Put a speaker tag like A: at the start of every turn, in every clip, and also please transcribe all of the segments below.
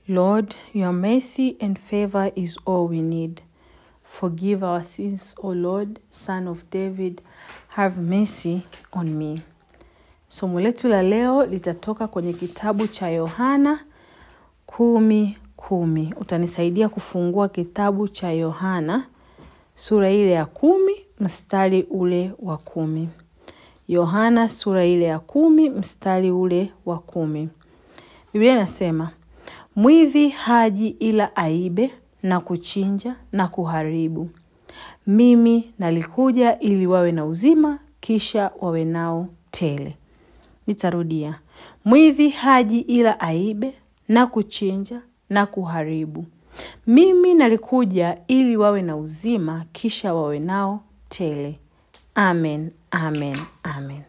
A: Lord, your mercy and favor is all we need. Forgive our sins, O Lord, Son of David, have mercy on me. Somo letu la leo litatoka kwenye kitabu cha Yohana kumi kumi. Utanisaidia kufungua kitabu cha Yohana sura ile ya kumi mstari ule wa kumi. Yohana sura ile ya kumi mstari ule wa kumi. Biblia inasema mwivi haji ila aibe na kuchinja na kuharibu. Mimi nalikuja ili wawe na uzima, kisha wawe nao tele. Nitarudia, mwivi haji ila aibe na kuchinja na kuharibu. Mimi nalikuja ili wawe na uzima, kisha wawe nao tele. Amen, amen, amen.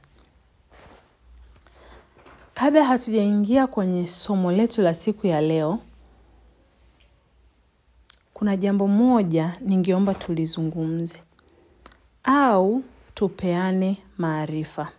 A: Kabla hatujaingia kwenye somo letu la siku ya leo, kuna jambo moja ningeomba tulizungumze au tupeane maarifa.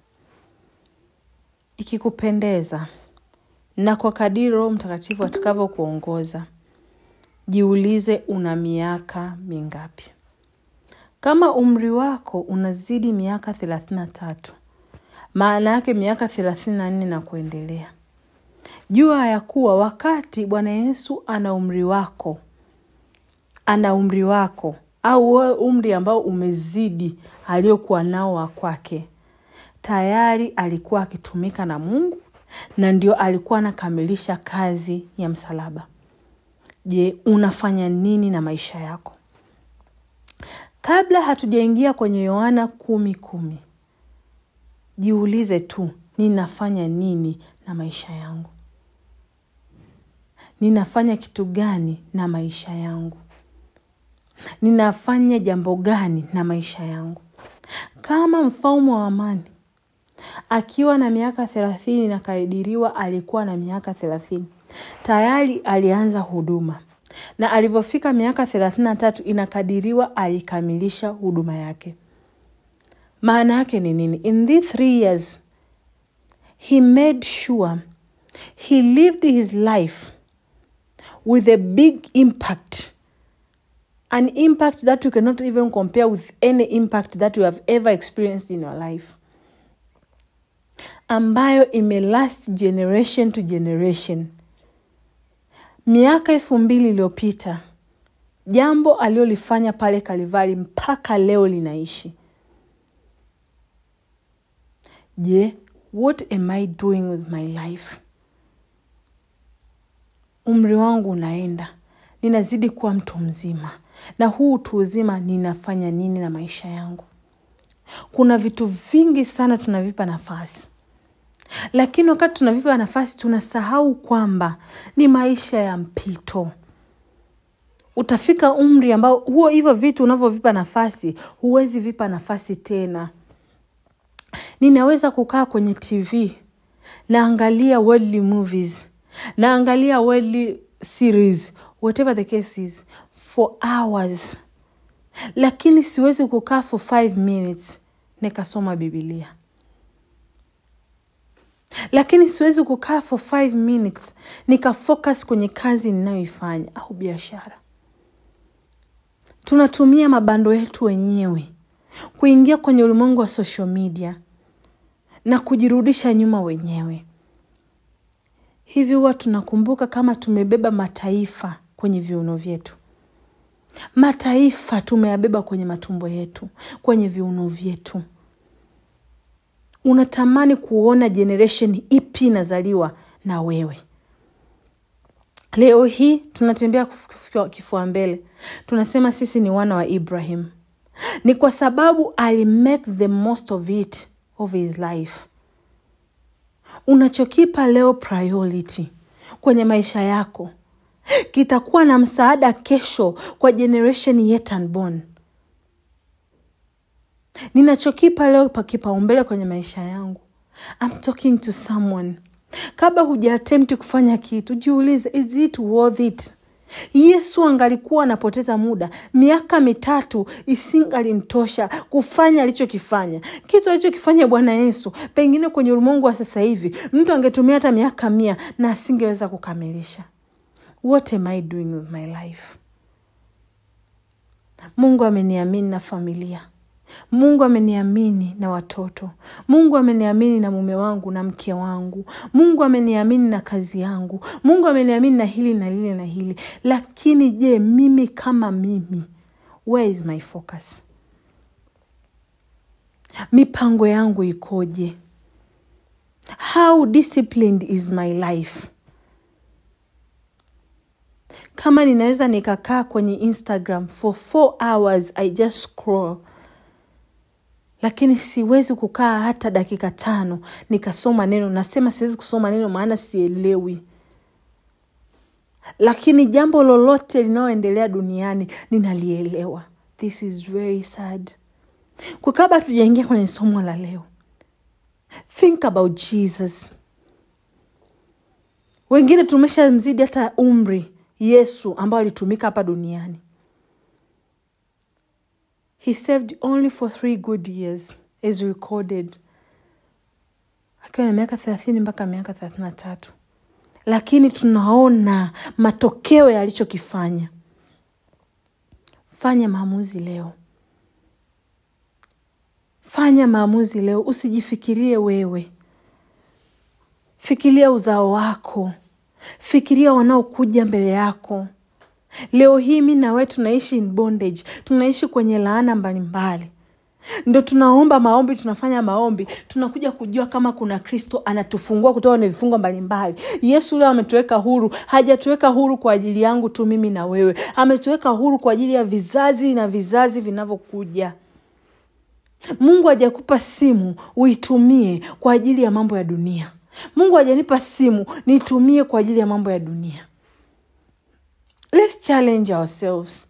A: Ikikupendeza na kwa kadiri Roho Mtakatifu atakavyokuongoza, jiulize una miaka mingapi? Kama umri wako unazidi miaka thelathini na tatu, maana yake miaka thelathini na nne na kuendelea, jua ya kuwa wakati Bwana Yesu ana umri wako, ana umri wako au wewe umri ambao umezidi aliokuwa nao wa kwake, tayari alikuwa akitumika na Mungu na ndio alikuwa anakamilisha kazi ya msalaba. Je, unafanya nini na maisha yako? Kabla hatujaingia kwenye Yohana kumi kumi, jiulize tu, ninafanya nini na maisha yangu? Ninafanya kitu gani na maisha yangu? Ninafanya jambo gani na maisha yangu? Kama mfalme wa amani akiwa na miaka thelathini na kadiriwa alikuwa na miaka thelathini tayari alianza huduma na alivyofika miaka thelathini na tatu inakadiriwa alikamilisha huduma yake. Maana yake ni nini? In these three years he made sure he lived his life with a big impact an impact that you cannot even compare with any impact that you have ever experienced in your life ambayo imelast generation to generation. Miaka elfu mbili iliyopita jambo alilolifanya pale Kalivari mpaka leo linaishi. Je, what am I doing with my life? Umri wangu unaenda, ninazidi kuwa mtu mzima, na huu utu uzima ninafanya nini na maisha yangu? Kuna vitu vingi sana tunavipa nafasi lakini wakati tunavipa nafasi tunasahau kwamba ni maisha ya mpito. Utafika umri ambao huo hivyo vitu unavyovipa nafasi huwezi vipa nafasi tena. Ninaweza kukaa kwenye TV naangalia worldly movies, naangalia worldly series, whatever the case is, for hours, lakini siwezi kukaa for five minutes nikasoma Bibilia lakini siwezi kukaa for five minutes nikafocus kwenye kazi ninayoifanya au biashara. Tunatumia mabando yetu wenyewe kuingia kwenye ulimwengu wa social media na kujirudisha nyuma wenyewe. Hivi huwa tunakumbuka kama tumebeba mataifa kwenye viuno vyetu. Mataifa tumeyabeba kwenye matumbo yetu, kwenye viuno vyetu unatamani kuona generation ipi inazaliwa na wewe. Leo hii tunatembea kifua mbele, tunasema sisi ni wana wa Ibrahim. Ni kwa sababu ali make the most of it of his life. Unachokipa leo priority kwenye maisha yako kitakuwa na msaada kesho kwa generation yet unborn ninachokipa leo pa kipaumbele kwenye maisha yangu I'm talking to someone kabla huja attempt kufanya kitu jiulize is it worth it yesu angalikuwa anapoteza muda miaka mitatu isingalimtosha kufanya alichokifanya kitu alichokifanya bwana yesu pengine kwenye ulimwengu wa sasa hivi mtu angetumia hata miaka mia na asingeweza kukamilisha what am i doing with my life mungu ameniamini na familia mungu ameniamini na watoto mungu ameniamini na mume wangu na mke wangu mungu ameniamini na kazi yangu mungu ameniamini na hili na lile na hili lakini je mimi kama mimi where is my focus mipango yangu ikoje how disciplined is my life kama ninaweza nikakaa kwenye instagram for four hours i just scroll lakini siwezi kukaa hata dakika tano nikasoma neno nasema siwezi kusoma neno maana sielewi lakini jambo lolote linaloendelea duniani ninalielewa this is very sad kwa kabla tujaingia kwenye somo la leo think about jesus wengine tumeshamzidi hata umri yesu ambao alitumika hapa duniani he served only for three good years is recorded akiwa na miaka thelathini mpaka miaka thelathini na tatu lakini tunaona matokeo yalichokifanya fanya maamuzi leo fanya maamuzi leo usijifikirie wewe fikiria uzao wako fikiria wanaokuja mbele yako leo hii mi nawe tunaishi in bondage tunaishi kwenye laana mbalimbali ndo tunaomba maombi tunafanya maombi tunakuja kujua kama kuna kristo anatufungua kutoka kwenye vifungo mbalimbali yesu leo ametuweka huru hajatuweka huru kwa ajili yangu tu mimi na wewe ametuweka huru kwa ajili ya vizazi na vizazi vinavyokuja mungu hajakupa simu uitumie kwa ajili ya mambo ya dunia mungu hajanipa simu niitumie kwa ajili ya mambo ya dunia let's challenge ourselves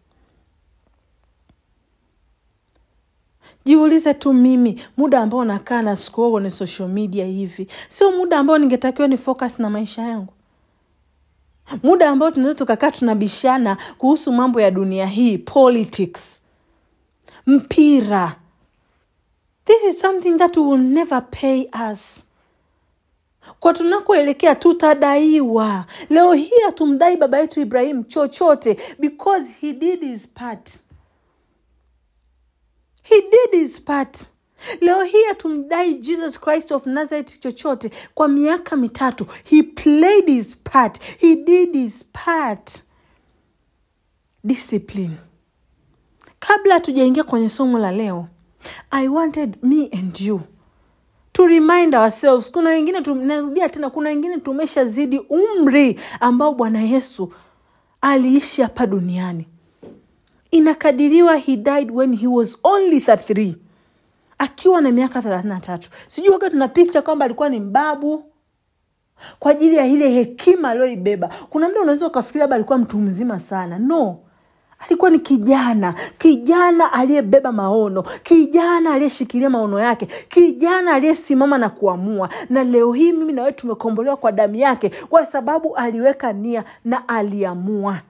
A: jiulize tu mimi muda ambao nakaa na scroll kwenye social media hivi sio muda ambao ningetakiwa ni focus na maisha yangu muda ambao tunaweza tukakaa tunabishana kuhusu mambo ya dunia hii politics mpira this is something that will never pay us kwa tunakoelekea tutadaiwa leo hii hatumdai baba yetu ibrahim chochote because he did his part he did his part leo hii hatumdai jesus christ of nazareth chochote kwa miaka mitatu he played his part he did his part discipline kabla hatujaingia kwenye somo la leo i wanted me and you to remind ourselves kuna wengine narudia tena kuna wengine tumeshazidi umri ambao bwana yesu aliishi hapa duniani inakadiriwa he died when he was only 33 akiwa na miaka 33 sijui waga tuna picha kwamba alikuwa ni mbabu kwa ajili ya ile hekima aliyoibeba kuna mda unaweza ukafikiri labda alikuwa mtu mzima sana no alikuwa ni kijana kijana aliyebeba maono kijana aliyeshikilia maono yake kijana aliyesimama na kuamua na leo hii mimi nawe tumekombolewa kwa damu yake kwa sababu aliweka nia na aliamua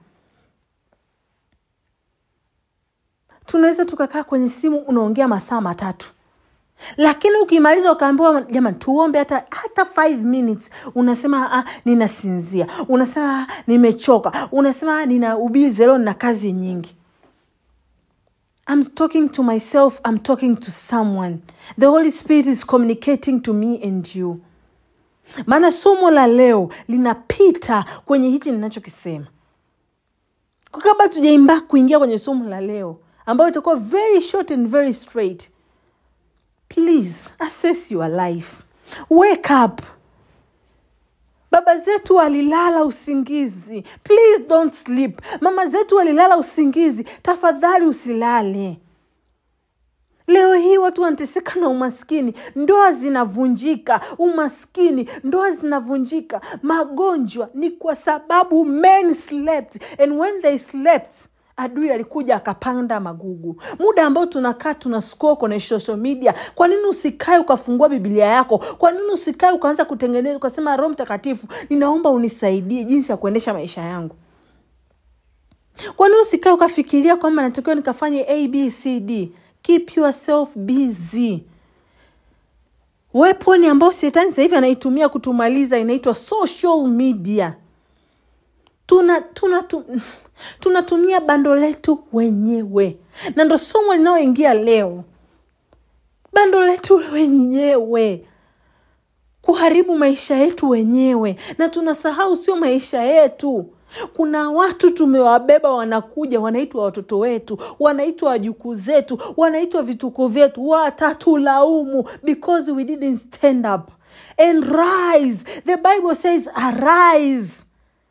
A: tunaweza tukakaa kwenye simu unaongea masaa matatu lakini ukimaliza ukaambiwa jamani tuombe hata hata five minutes unasema ah, ninasinzia unasema ah, nimechoka unasema ah, nina ubizi leo na kazi nyingi I'm talking to myself I'm talking to someone the holy spirit is communicating to me and you maana somo la leo linapita kwenye hichi ninachokisema kwa kabla tujaimba kuingia kwenye somo la leo ambayo itakuwa very short and very straight please assess your life wake up baba zetu walilala usingizi please don't sleep mama zetu walilala usingizi tafadhali usilale leo hii watu wanateseka na umaskini ndoa zinavunjika umaskini ndoa zinavunjika magonjwa ni kwa sababu men slept and when they slept adui alikuja akapanda magugu muda ambao tunakaa tuna score kwenye social media kwa nini usikae ukafungua bibilia yako kwa nini usikae ukaanza kutengeneza ukasema roho mtakatifu ninaomba unisaidie jinsi ya kuendesha maisha yangu kwa nini usikae ukafikiria kwamba natakiwa nikafanye abcd keep yourself busy weponi ambao shetani sahivi anaitumia kutumaliza inaitwa social media tuna tuna tu, tunatumia bando letu wenyewe na ndo somo linayoingia leo bando letu wenyewe kuharibu maisha yetu wenyewe na tunasahau sio maisha yetu kuna watu tumewabeba wanakuja wanaitwa watoto wetu wanaitwa wajukuu zetu wanaitwa vituko vyetu watatulaumu because we didn't stand up and rise the bible says arise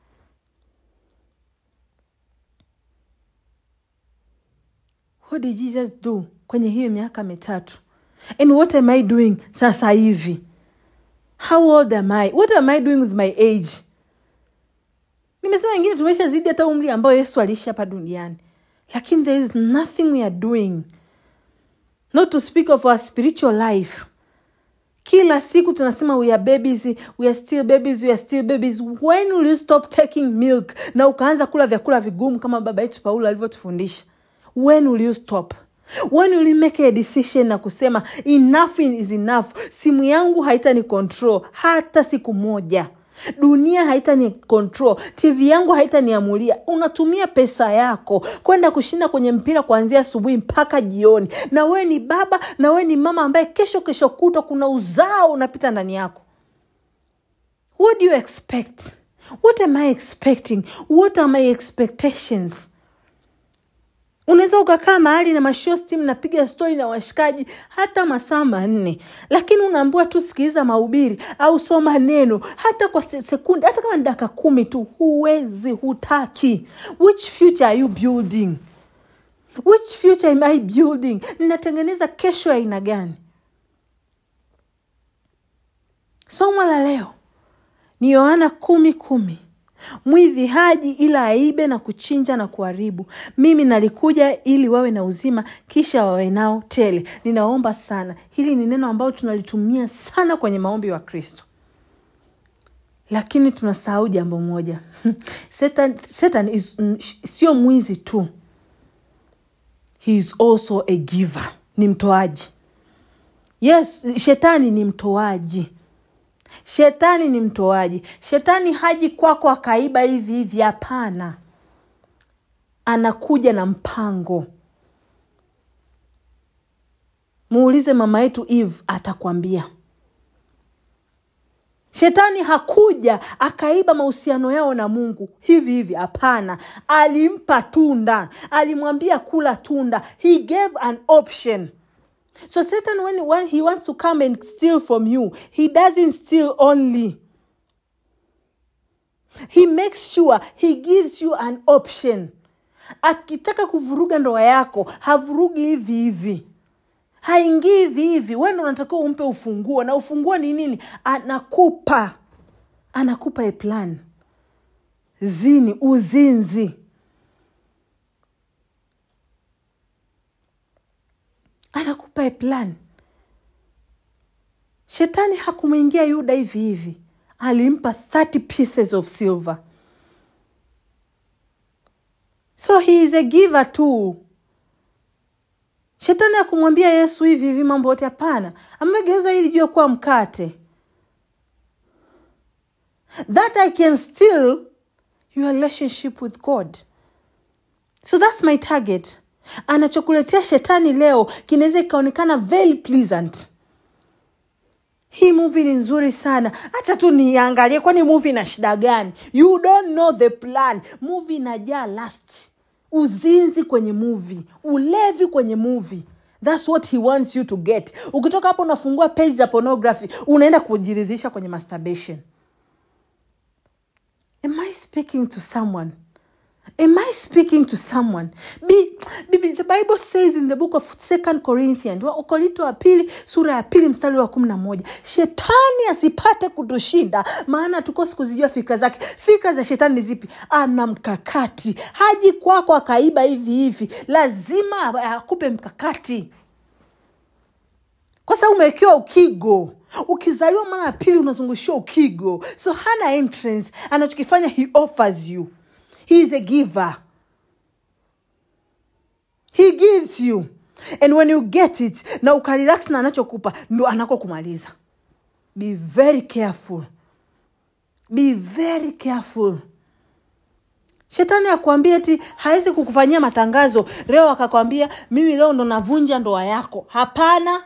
A: what did jesus do kwenye hiyo miaka mitatu and what am i doing sasa hivi how old am i what am i doing with my age nimesema wengine tumesha zidi hata umri ambayo yesu aliishi hapa duniani lakini there is nothing we are doing not to speak of our spiritual life kila siku tunasema we are babies we are still babies we are still babies when will you stop taking milk na ukaanza kula vyakula vigumu kama baba yetu paulo alivyotufundisha when will you stop when will you make a decision na kusema enough is enough simu yangu haitani control hata siku moja dunia haitani control tv yangu haitaniamulia unatumia pesa yako kwenda kushinda kwenye mpira kuanzia asubuhi mpaka jioni na wewe ni baba na wewe ni mama ambaye kesho kesho kutwa kuna uzao unapita ndani yako what do you expect what am i expecting what are my expectations unaweza ukakaa mahali na mashosti mnapiga stori na washikaji hata masaa manne lakini unaambiwa tu sikiliza mahubiri au soma neno hata kwa sekunde hata kama ni dakika kumi tu huwezi hutaki which future are you building which future am i building ninatengeneza kesho ya aina gani somo la leo ni yohana kumi kumi mwivi haji ila aibe na kuchinja na kuharibu mimi nalikuja ili wawe na uzima kisha wawe nao tele ninaomba sana hili ni neno ambalo tunalitumia sana kwenye maombi wa kristo lakini tunasahau jambo moja satan, satan is, sio mwizi tu he is also a giver ni mtoaji yes shetani ni mtoaji shetani ni mtoaji shetani haji kwako akaiba hivi hivi hapana anakuja na mpango muulize mama yetu eve atakwambia shetani hakuja akaiba mahusiano yao na mungu hivi hivi hapana alimpa tunda alimwambia kula tunda he gave an option So Satan, when, when he wants to come and steal from you, he doesn't steal only. He makes sure he gives you an option. Akitaka kuvuruga ndoa yako, havurugi hivi hivi. Haingii hivi hivi. Wewe ndo unatakiwa umpe ufunguo na ufunguo ni nini? Anakupa. Anakupa a plan. Zini, uzinzi. anakupa a plan shetani hakumwingia yuda hivi hivi alimpa 30 pieces of silver so he is a giver too shetani akumwambia yesu hivi hivi mambo yote hapana amegeuza hili jua kuwa mkate that i can steal your relationship with god so that's my target anachokuletea shetani leo kinaweza ikaonekana very pleasant hii movie ni nzuri sana hata tu niangalie kwani movie ina shida gani you don't know the plan movie inajaa last uzinzi kwenye movie ulevi kwenye movie thats what he wants you to get ukitoka hapo unafungua page za pornography unaenda kujiridhisha kwenye masturbation am i speaking to someone Am I speaking to someone? Be, be, the Bible says in the book of Second Corinthians, Wakorinto wa pili sura ya pili mstari wa kumi na moja shetani asipate kutushinda, maana tukosi kuzijua fikra zake. Fikra za shetani ni zipi? Ana mkakati, haji kwako akaiba hivi hivi, lazima akupe mkakati, kwa sababu umewekewa ukigo ukizaliwa mara ya pili unazungushiwa ukigo, so hana entrance. Anachokifanya he offers you He is a giver. He gives you. And when you get it, na ukarelax na anachokupa ndo anako kumaliza. Be very careful. Be very careful. shetani akwambia eti hawezi kukufanyia matangazo leo akakwambia mimi leo ndo navunja ndoa yako hapana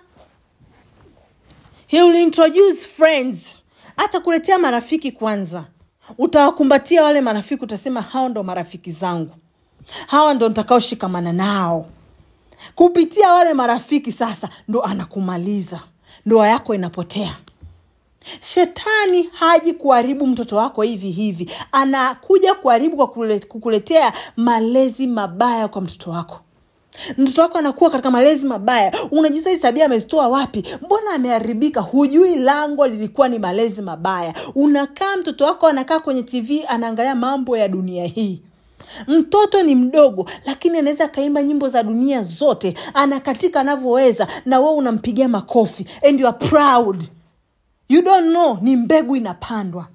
A: he will introduce friends hata kuletea marafiki kwanza utawakumbatia wale marafiki utasema hao ndo marafiki zangu hawa ndo nitakaoshikamana nao kupitia wale marafiki sasa ndo anakumaliza ndoa yako inapotea shetani haji kuharibu mtoto wako hivi hivi anakuja kuharibu kwa kule- kukuletea malezi mabaya kwa mtoto wako mtoto wako anakuwa katika malezi mabaya unajusa hii tabia amezitoa wapi mbona ameharibika hujui lango lilikuwa ni malezi mabaya unakaa mtoto wako anakaa kwenye tv anaangalia mambo ya dunia hii mtoto ni mdogo lakini anaweza akaimba nyimbo za dunia zote anakatika anavyoweza na wewe unampigia makofi and you are proud you don't know ni mbegu inapandwa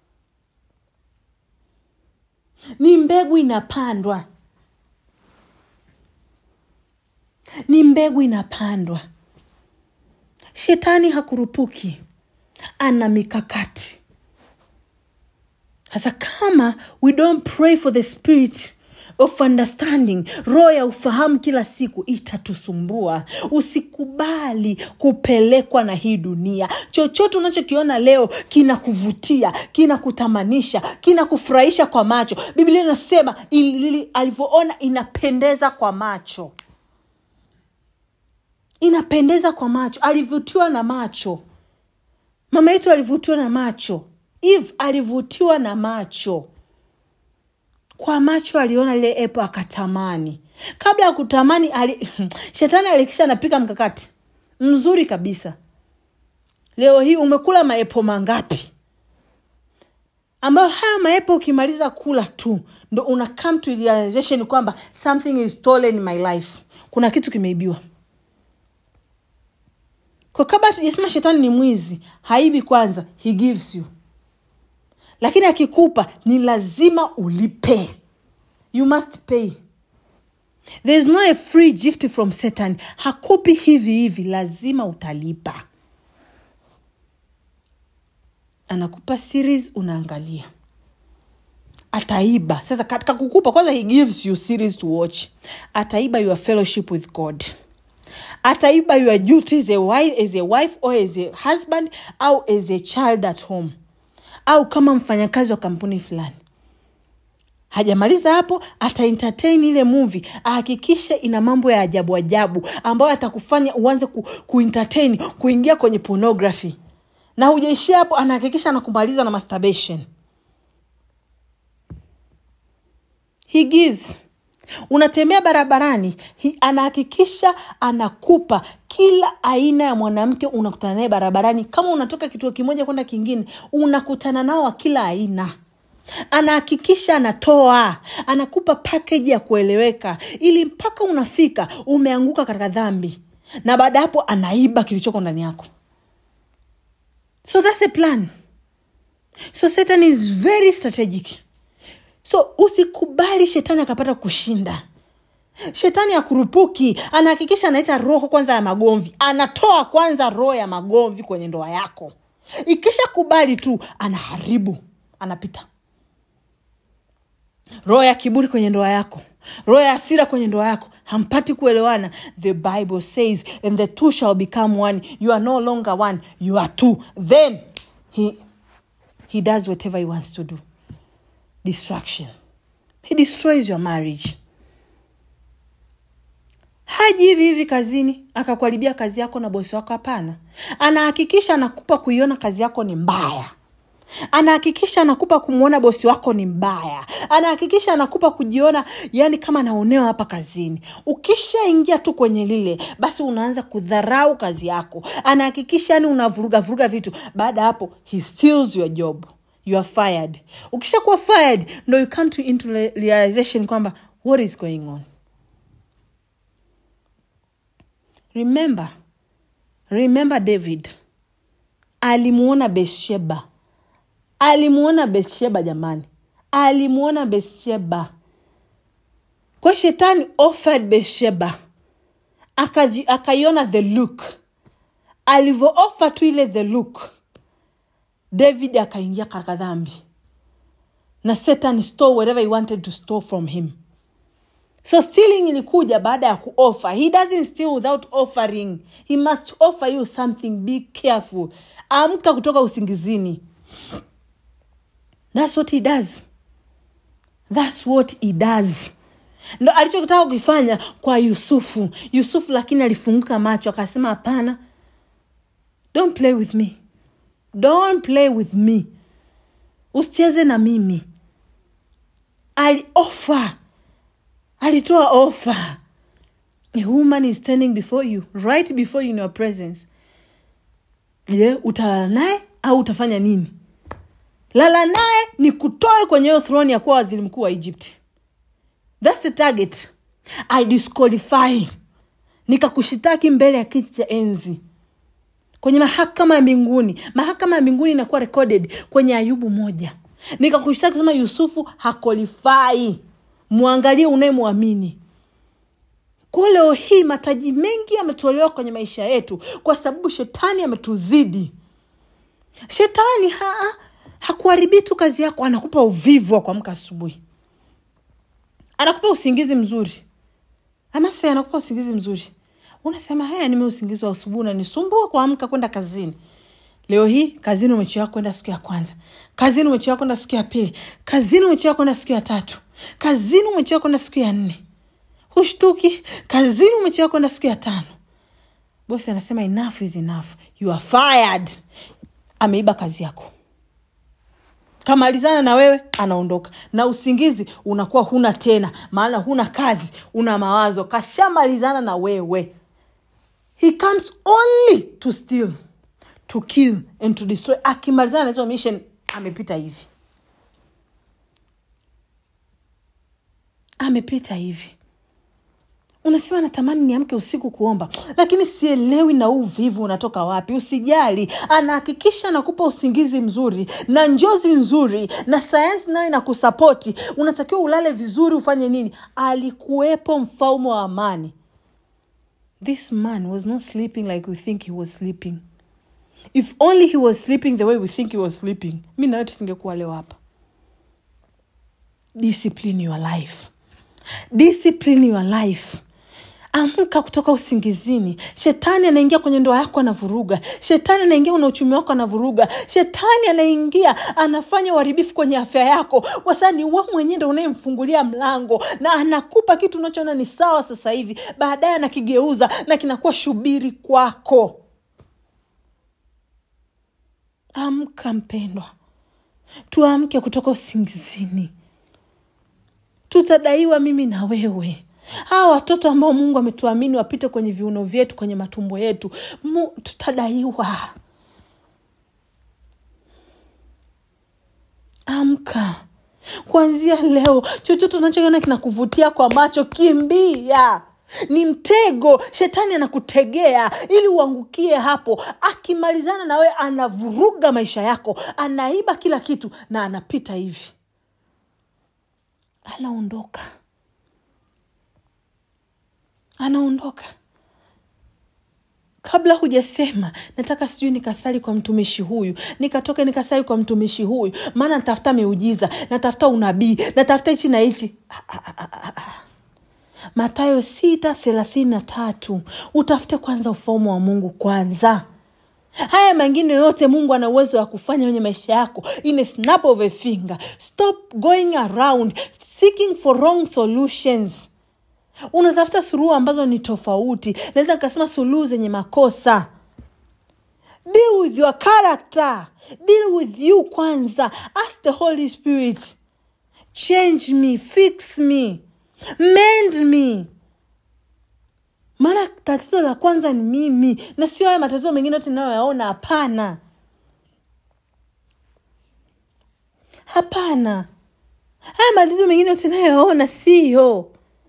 A: ni mbegu inapandwa ni mbegu inapandwa shetani hakurupuki ana mikakati sasa kama we don't pray for the spirit of understanding roho ya ufahamu kila siku itatusumbua usikubali kupelekwa na hii dunia chochote unachokiona leo kinakuvutia kinakutamanisha kinakufurahisha kwa macho biblia inasema ili- alivyoona inapendeza kwa macho inapendeza kwa macho alivutiwa na macho mama yetu alivutiwa na macho eve alivutiwa na macho kwa macho aliona lile epo akatamani kabla ya kutamani ali... shetani alikisha anapika mkakati mzuri kabisa leo hii umekula maepo mangapi ambayo haya maepo ukimaliza kula tu ndo una come to realization kwamba something is stolen in my life kuna kitu kimeibiwa kwa kabla tujasema shetani ni mwizi haibi kwanza he gives you lakini akikupa ni lazima ulipe you must pay there is no a free gift from satan hakupi hivi hivi lazima utalipa anakupa series unaangalia ataiba sasa katika kukupa kwanza he gives you series to watch ataiba your fellowship with god ataiba your duty as a wife, as a wife or as a husband au as a child at home au kama mfanyakazi wa kampuni fulani hajamaliza hapo ata entertain ile movie ahakikishe ina mambo ya ajabu ajabu ambayo atakufanya uanze ku, kuentertain kuingia kwenye pornography na hujaishia hapo anahakikisha anakumaliza na masturbation he gives unatembea barabarani hi- anahakikisha anakupa kila aina ya mwanamke unakutana naye barabarani kama unatoka kituo kimoja kwenda kingine unakutana nao wa kila aina anahakikisha anatoa anakupa pakeji ya kueleweka ili mpaka unafika umeanguka katika dhambi na baada ya hapo anaiba kilichoko ndani yako so that's a plan so satan is very strategic so usikubali shetani akapata kushinda shetani akurupuki anahakikisha analeta roho kwanza ya magomvi anatoa kwanza roho ya magomvi kwenye ndoa yako ikisha kubali tu anaharibu anapita roho ya kiburi kwenye ndoa yako roho ya hasira kwenye ndoa yako hampati kuelewana the bible says and the two shall become one you are no longer one you are two then he, he does whatever he wants to do destruction he destroys your marriage haji hivi hivi kazini akakuharibia kazi yako na bosi wako hapana anahakikisha anakupa kuiona kazi yako ni mbaya anahakikisha anakupa kumwona bosi wako ni mbaya anahakikisha anakupa kujiona yani kama anaonewa hapa kazini ukishaingia tu kwenye lile basi unaanza kudharau kazi yako anahakikisha yani unavuruga vuruga vitu baada ya hapo he steals your job you are fired ukishakuwa fired ndo you come to into re- realization kwamba what is going on remember remember david alimuona bethsheba alimuona bethsheba jamani alimuona bethsheba kwa shetani offered bethsheba Akaji- akaiona the look alivyoofa tu ile the look david akaingia katika dhambi na satan stole whatever he wanted to store from him so stealing ilikuja baada ya kuoffer he doesn't steal without offering he must offer you something be careful amka kutoka usingizini thats what he does thats what he does ndo alichotaka kukifanya kwa yusufu yusufu lakini alifunguka macho akasema hapana don't play with me don't play with me usicheze na mimi aliofa alitoa ofa a woman is standing before you right before you in your presence je utalala naye au utafanya nini lala naye ni kutoe kwenye hiyo throne ya kuwa waziri mkuu wa egypt thats the target i disqualify nikakushitaki mbele ya kiti cha enzi kwenye mahakama ya mbinguni mahakama ya mbinguni inakuwa recorded kwenye ayubu moja nikakushtaki kusema yusufu hakolifai mwangalie unayemwamini kwa leo hii mataji mengi yametolewa kwenye maisha yetu kwa sababu shetani ametuzidi shetani ha, hakuharibii tu kazi yako anakupa uvivu wa kuamka asubuhi anakupa usingizi mzuri amase anakupa usingizi mzuri unasema haya nime usingizi wa asubuhi unanisumbua kuamka kwenda kazini leo hii kazini umechewa kwenda siku ya kwanza kazini umechewa kwenda siku ya pili kazini umechewa kwenda siku ya tatu kazini umechewa kwenda siku ya nne hushtuki kazini umechewa kwenda siku ya tano bosi anasema enough is enough you are fired ameiba kazi yako kamalizana na wewe anaondoka na usingizi unakuwa huna tena maana huna kazi una mawazo kashamalizana na wewe he comes only to steal to kill and to destroy akimalizana na hizo mission amepita hivi amepita hivi unasema natamani niamke usiku kuomba lakini sielewi na huu uvivu unatoka wapi usijali anahakikisha anakupa usingizi mzuri na njozi nzuri na sayansi nayo inakusapoti unatakiwa ulale vizuri ufanye nini alikuwepo mfalme wa amani this man was not sleeping like we think he was sleeping if only he was sleeping the way we think he was sleeping mi nawe tusingekuwa leo hapa discipline your life discipline your life amka kutoka usingizini shetani anaingia kwenye ndoa yako anavuruga shetani anaingia kwenye uchumi wako anavuruga shetani anaingia anafanya uharibifu kwenye afya yako kwa sababu ni we mwenyewe ndo unayemfungulia mlango na anakupa kitu unachoona ni sawa sasa hivi baadaye anakigeuza na kinakuwa shubiri kwako amka mpendwa tuamke kutoka usingizini tutadaiwa mimi na wewe hawa watoto ambao mungu ametuamini wapite kwenye viuno vyetu kwenye matumbo yetu Mu, tutadaiwa amka kuanzia leo chochote unachokiona kinakuvutia kwa macho kimbia ni mtego shetani anakutegea ili uangukie hapo akimalizana na wewe anavuruga maisha yako anaiba kila kitu na anapita hivi anaondoka anaondoka kabla hujasema nataka sijui nikasali kwa mtumishi huyu nikatoke nikasali kwa mtumishi huyu maana natafuta miujiza natafuta unabii natafuta hichi na hichi matayo sita thelathini na tatu utafute kwanza ufalme wa mungu kwanza haya mengine yote mungu ana uwezo wa kufanya kwenye maisha yako in a snap of a finger stop going around seeking for wrong solutions unatafuta suluhu ambazo ni tofauti naweza nikasema suluhu zenye makosa deal with your character deal with you kwanza ask the holy spirit change me fix me mend me maana tatizo la kwanza ni mimi na sio haya matatizo mengine yote inayoyaona hapana hapana haya matatizo mengine yote inayoyaona siyo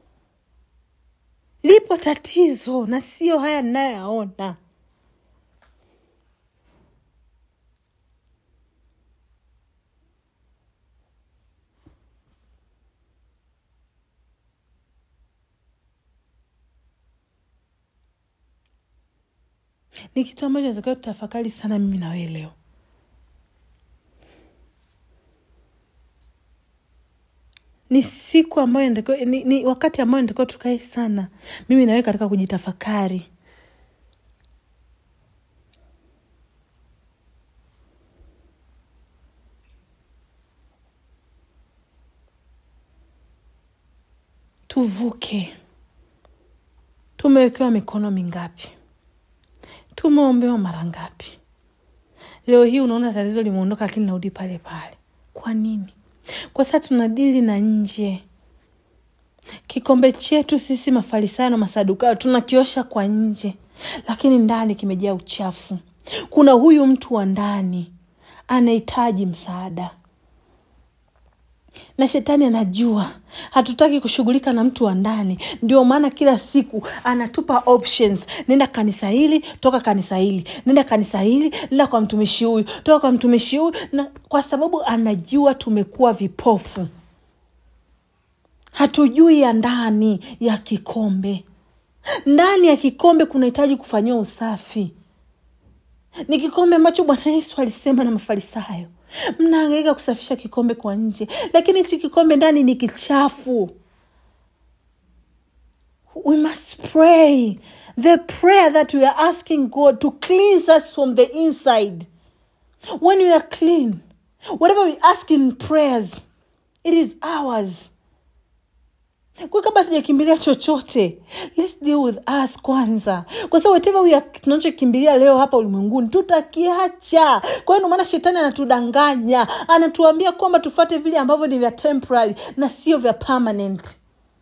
A: lipo tatizo na sio haya ninayoyaona ni kitu ambacho natakiwa tutafakari sana mimi na wewe leo ni siku ambayo inatakiwa- ni, ni wakati ambayo natakiwa tukae sana mimi nawe katika kujitafakari tuvuke tumewekewa mikono mingapi tumeombewa mara ngapi leo hii unaona tatizo limeondoka lakini narudi pale pale kwa nini kwa sasa tunadili na nje kikombe chetu sisi mafarisayo na masadukayo tunakiosha kwa nje lakini ndani kimejaa uchafu kuna huyu mtu wa ndani anahitaji msaada na shetani anajua hatutaki kushughulika na mtu wa ndani ndio maana kila siku anatupa options nenda kanisa hili toka kanisa hili nenda kanisa hili nenda kwa mtumishi huyu toka kwa mtumishi huyu na kwa sababu anajua tumekuwa vipofu hatujui ya ndani ya kikombe ndani ya kikombe kunahitaji kufanyiwa usafi ni kikombe ambacho bwana yesu alisema na mafarisayo mnaangaika kusafisha kikombe kwa nje lakini hichi kikombe ndani ni kichafu we must pray the prayer that we are asking god to cleanse us from the inside when we are clean whatever we ask in prayers it is ours kwa kabla tujakimbilia chochote let's deal with us kwanza kwa sababu whatever we are tunachokimbilia leo hapa ulimwenguni tutakiacha kwa hiyo ndio maana shetani anatudanganya anatuambia kwamba tufate vile ambavyo ni vya temporary na sio vya permanent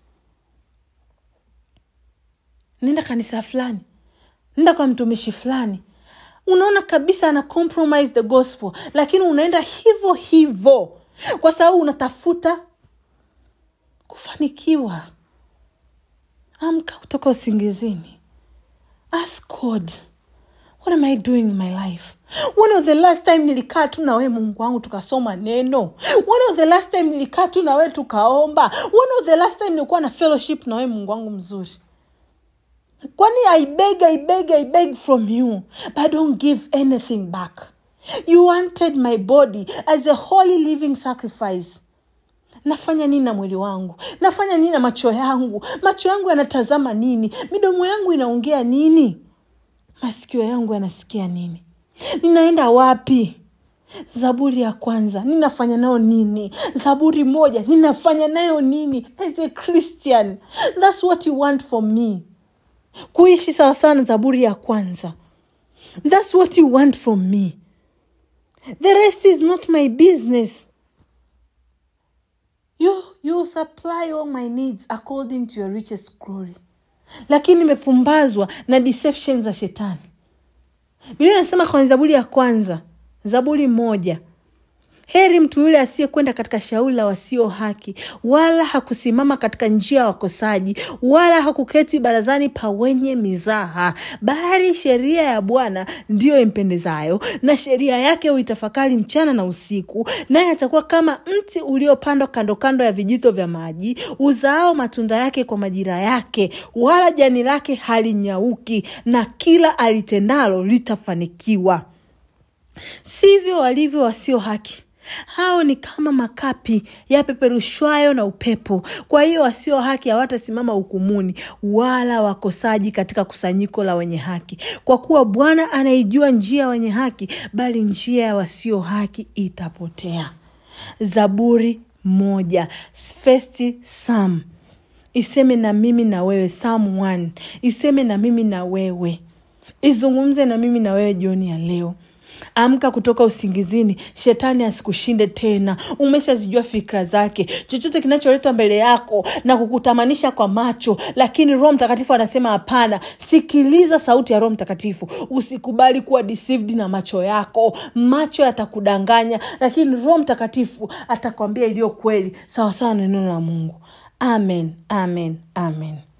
A: nenda kanisa fulani nenda kwa mtumishi fulani unaona kabisa ana compromise the gospel lakini unaenda hivyo hivyo kwa sababu unatafuta kufanikiwa amka kutoka usingizini ask god what am i doing in my life when was the last time nilikaa tu na wewe mungu wangu tukasoma neno when was the last time nilikaa tu na wewe tukaomba when was the last time nilikuwa na fellowship na wewe mungu wangu mzuri kwani i beg i beg i beg from you but I don't give anything back you wanted my body as a holy living sacrifice nafanya nini na mwili wangu nafanya nini na macho yangu macho yangu yanatazama nini midomo yangu inaongea nini masikio yangu yanasikia nini ninaenda wapi zaburi ya kwanza ninafanya nayo nini zaburi moja ninafanya nayo nini as a christian thats what you want from me kuishi sawasawa na zaburi ya kwanza thats what you want from me the rest is not my business you, you supply all my needs according to your richest glory lakini nimepumbazwa na deception za shetani biblia inasema kwenye zaburi ya kwanza zaburi moja heri mtu yule asiyekwenda katika shauri la wasio haki wala hakusimama katika njia ya wakosaji wala hakuketi barazani pa wenye mizaha bali sheria ya bwana ndiyo impendezayo na sheria yake huitafakari mchana na usiku naye atakuwa kama mti uliopandwa kando kando ya vijito vya maji uzaao matunda yake kwa majira yake wala jani lake halinyauki na kila alitendalo litafanikiwa sivyo walivyo wasio haki hao ni kama makapi yapeperushwayo na upepo kwa hiyo wasio haki hawatasimama hukumuni wala wakosaji katika kusanyiko la wenye haki kwa kuwa bwana anaijua njia ya wenye haki bali njia ya wasio haki itapotea zaburi moja first psalm iseme na mimi na wewe psalm 1 iseme na mimi na wewe izungumze na mimi na wewe jioni ya leo amka kutoka usingizini shetani asikushinde tena umeshazijua fikra zake chochote kinacholetwa mbele yako na kukutamanisha kwa macho lakini roho mtakatifu anasema hapana sikiliza sauti ya roho mtakatifu usikubali kuwa deceived na macho yako macho yatakudanganya lakini roho mtakatifu atakwambia iliyo kweli sawasawa na neno la mungu amen amen amen